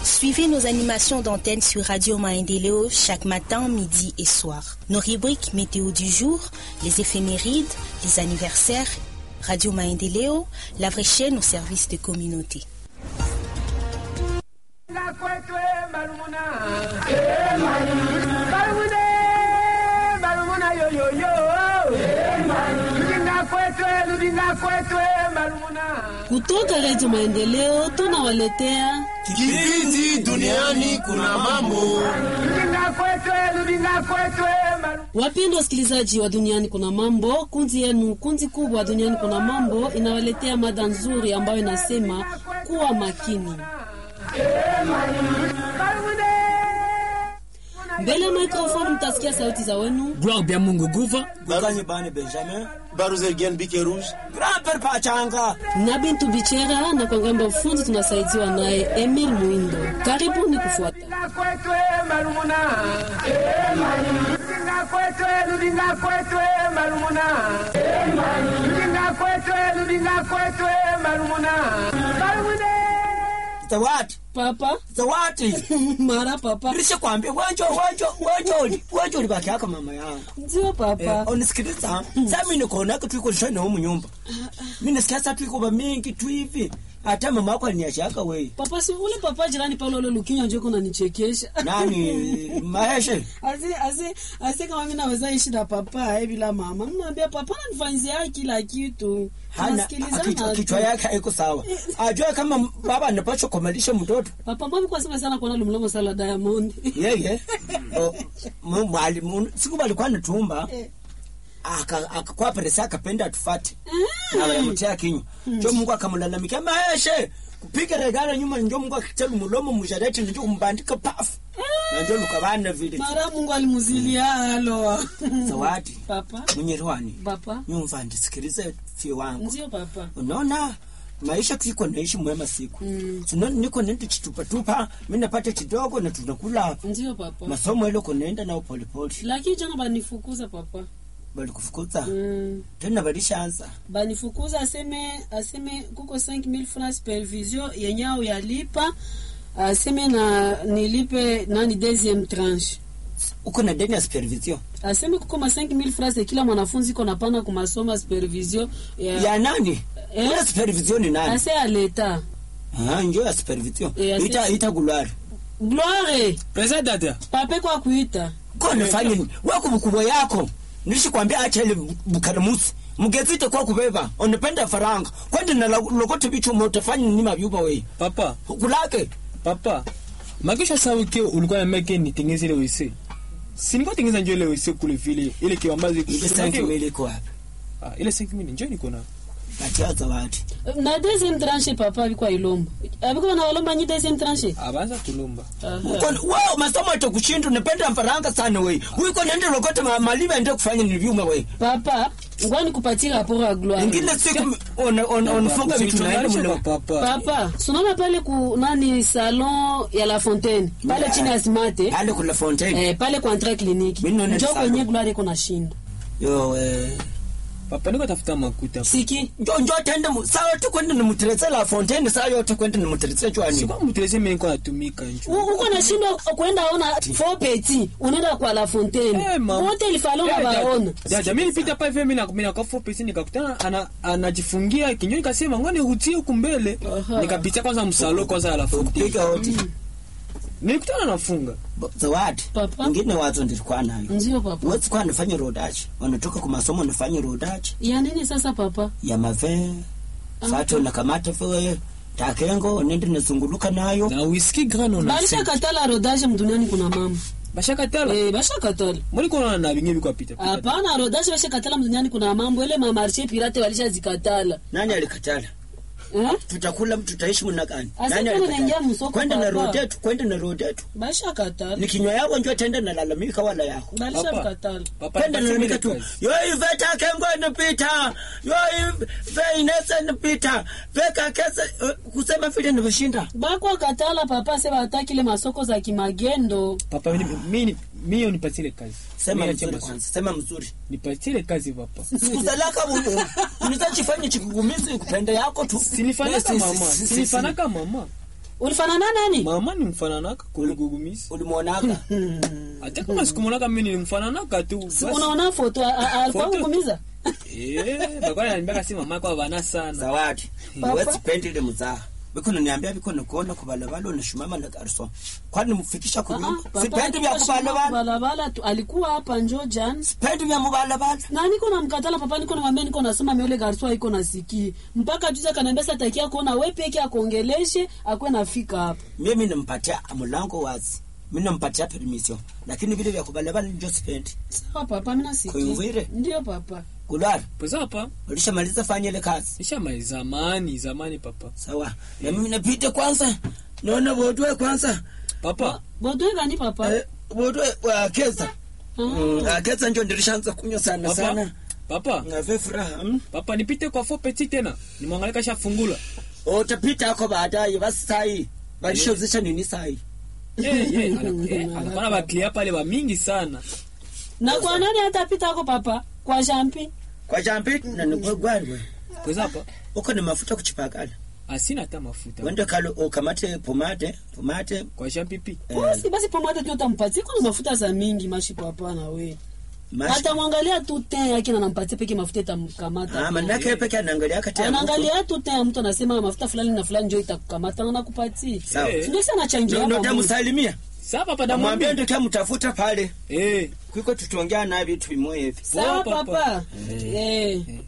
Suivez nos animations d'antenne sur Radio Maendeleo chaque matin, midi et soir. Nos rubriques météo du jour, les éphémérides, les anniversaires, Radio Maendeleo, la vraie chaîne au service de communauté. Kutoka Redio Maendeleo tunawaletea kipindi duniani kuna mambo. Wapendwa wasikilizaji wa duniani kuna mambo, kundi yenu, kundi kubwa duniani kuna mambo inawaletea mada nzuri ambayo inasema kuwa makini. Mbele ya microphone mtasikia sauti za wenu Gloire bya Mungu Guva, Bakanye bane Benjamin, Baruzelgen Bike Rouge, Grand-père Pachanga. na Bintu Bichera, na kwa ngambo ya ufundi tunasaidiwa naye Emil Muindo. Karibuni kufuata. Zawadi, Papa zawadi. mara papa, Nilisha kwambia wanjo wanjo wanjo wanjo ulibaki yako mama yangu. ndio papa. Eh, unisikiliza. Sasa mimi niko nako tuiko shona humu nyumba. Mimi nasikia sasa tuiko ba mingi tu hivi. Hata mama yako aliniachaka wewe. Papa si ule papa jirani pale ule lukinya njoo kuna nichekesha. Nani Maheshe? Asi asi asi kama mimi naweza ishi na papa eh bila mama. Mnaambia papa ananifanyia kila kitu. Hana Tunasikilizana kichwa, tu. kichwa yake haiko sawa. Ajua kama baba anapaswa kumalisha mtoto. Papa mbona kwa sema sana kuona lumlomo sala Diamond. yeye o, mu- mwalimu siku alikuwa natumba Eh. aka- akakuwa presa akapenda atufate akamtia kinywa njo mungu akamlalamikia maeshe kupiga regala nyuma njo mungu akitelu mulomo mushareti njo kumbandika pafu na njo lukabana vile Mara Mungu alimuzilia halo. zawadi Papa, munyerwani papa. nyumva ndisikilize fio wangu Ndio papa. unaona maisha tuiko naishi mwema siku mm. niko nende chitupatupa mi napata kidogo na tunakula hapa Ndio papa. masomo ile kunaenda nao polepole Lakini jana banifukuza papa. balikufukuza Mm. tena balishaanza banifukuza aseme aseme kuko 5000 francs supervision yenye au yalipa aseme na nilipe nani deuxième tranche uko na deni ya supervision aseme kuko ma 5000 francs ya kila mwanafunzi iko napana kumasoma supervision ya, ya nani Eh? ile supervision ni nani ase ya leta ah njo ya supervision Eh, asi- ita ita gulwari gloire Pesa dada. pape kwa kuita ko nafanya nini wako bukubwa yako nishikwambia acha ile bukaramusi mugezite kwa kubeba unapenda faranga kwenda na lo- lokote bicho motafanya nini mabyuba we Papa, kulake papa. Makisha sawa ke ulikuwa na meke nitengeze ile wese. Si nilikuwa tengeza njoo ile wese kule vile. Ile kiwambazi ile sanki mili kwa wapi Ah, ile 5000 njoo niko na. katia zawadi na deuxième tranche papa alikuwa ilomba alikuwa na walomba nyi deuxième tranche Abanza tulumba. Aha. uko wao masomo atakushinda unapenda faranga sana we uko nende lokote ma- maliba ende kufanya ni vyuma we papa ngwani kupatia rapport ya gloire ingine siku on- on- unafunga vitu naenda mle papa. papa sunaona pale ku nani salon ya la fontaine pale Yeah. chini ya smate pale kula fontaine eh, pale kwa entrée clinique Mimi naona njo salon. kwenye gloire iko na shinda yo eh Papa niko tafuta makuta. siki njo njo tende mu- saa yote kwenda nimuteretse la fontaine saa yote kwenda nimuteretse chwani Sikuwa mteleze mimi niko natumika njoo. U- uko na shindo kwenda ona fo petit unaenda kwa la fontaine Eh, mama. wote ilifalo Eh, na dada- baona Dada, mimi nilipita pale vile mimi na mimi nakafu pesa nikakutana ana anajifungia kinyoni nikasema ngoja nirutie huku mbele. Aha. Nikapitia kwanza msalo kwanza alafu. piga hoti Nilikutana nafunga. Bo- zawadi Papa. ingine wazo ndilikuwa nayo ndio papa wezi kuwa nafanya rodaji wanatoka kwa masomo nafanya rodaji ya nini sasa papa ya mave Ah. fato nakamata fe takengo nende nazunguluka nayo Na whisky grano na. balisha katala rodage mduniani kuna mama Bashaka tala. eh, basha katala Mbona kuna na bingi biko pita. hapana rodage basha katala mduniani kuna mambo ile mamarshe pirate walisha zikatala nani alikatala eh? tutakula tutaishi muna gani Asa nani kama naingia alikatala msoko kwenda na papa. rodetu kwenda na rodetu basha katala ni kinywa yako njo tenda nalalamika wala yako balisha Papa. katala Papa kwenda nipatie mimi nalalamika tu kazi. yo ive takengo nipita yo ive inese nipita veka kese eh, kusema vile nivishinda bakwa katala papa se batakile masoko za kimagendo Papa mimi mimi mimi nipatie ile kazi. sema Mimi mzuri acha kwanza sema mzuri Nipatie ile kazi papa. sikuzalaka unizachifanye chikugumizi kupende yako tu Sinifanaka Si- si- mama. si- si- Sinifanaka mama. ulifanana nani mama nimfananaka kuligugumisi ulimwonaka hata kama sikumwonaka mimi nilimfananaka tu Si basi. unaona foto a- a- alikuwa Foto? kukumiza Eh, bakwana ananiambia si mama kwa bana sana zawadi Papa. wesipendile mzaha bikono niambia bikono kuona kubalabala unashumama na garso kwani mfikisha kunyumba sipendi vya kubalabala balabala tu alikuwa hapa njo jan sipendi vya mubalabala na niko na mkatala papa niko namwambia niko nasema miole garso iko nasikii mpaka juzi akaniambia sasa takia kuona we peke akuongeleshe akwe nafika hapa mimi nimpatia mlango wazi mimi nampatia permission lakini vile vya kubalabala ndio sipendi sawa papa mimi nasikia Kuivire? ndio papa kulala pesa hapa ulishamaliza fanya ile kazi nishamai zamani zamani papa sawa na mimi napita kwanza naona bodwe kwanza papa bodwe gani papa eh, bodwe wa keza Mm, ah, keza ndio ndilishaanza kunywa sana papa sana papa ngave furaha mm? papa nipite kwa fo petit tena nimwangalie kasha fungula utapita ako baadaye basi sai balishozisha nini sai eh eh ana- eh, anakuwa na baklia pale ba mingi sana na kwa nani hatapita ako papa kwa jampi kwa jambi na nigwagwarwe pesa hapa uko na mafuta kuchipakala asina hata mafuta wende kalo ukamate pomade pomade kwa jean pipi eh, basi basi pomade tu utampatia kuna mafuta za mingi mashi papa na we mashi- atamwangalia tu ten yake na nampatia peke mafuta itamkamata Ah, manake peke anaangalia kati ya mtu. anaangalia tu ten ya mtu anasema mafuta fulani na fulani njo itakukamata na nakupatia Sawa. Eh. ndio sana changia Ndio- ndio pamoja. tamsalimia sawa papa namwambia damwambia ndio tamtafuta pale eh kuiko tutaongea naye vitu vimoja hivi sawa Poa, papa. papa eh